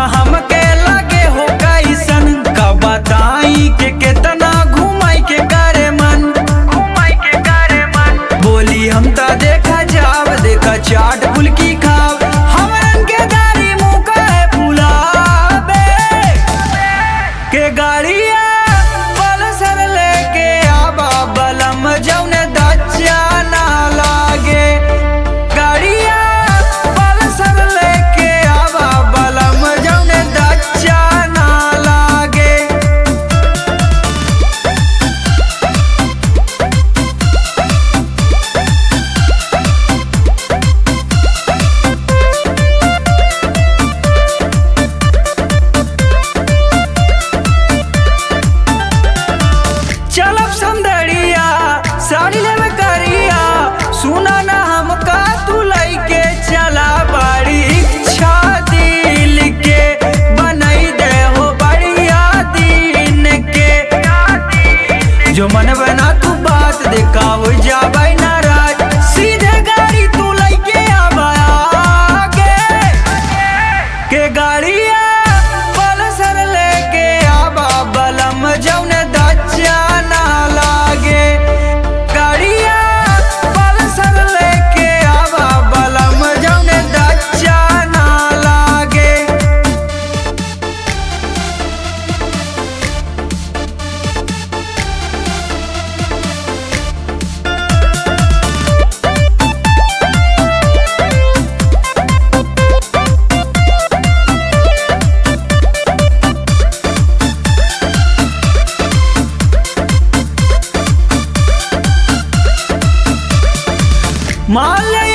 हमके लगे हो कैसन का बताई के केतना घुमाई के करे मन घुमाई के करे मन बोली हम त देखा जाव देखा चाट फुल्की खाव हमरन के गाड़ी मुंह काहे फुलावे के गाड़िया पल्सर लेके आबा बलम जौने दच्चा ना लागे गाड़िया पल्सर लेके आबा बलम जौने दच्चा ना लागे चलब संदड़िया साड़ी लेवे करिया सुना ना हमका तू लइके चला बड़ी इच्छा दिल के बनई दे हो बढ़िया दिन के जो मन बना तू बात देखा हो जाबै नाराज सीधे गाड़ी तू लइके आबा आगे के गाड़िया पल्सर लेके आबा बलम जौने दच्चा ना लागे गाड़िया पल्सर लेके आबा बलम जौने दच्चा ना लागे मान ले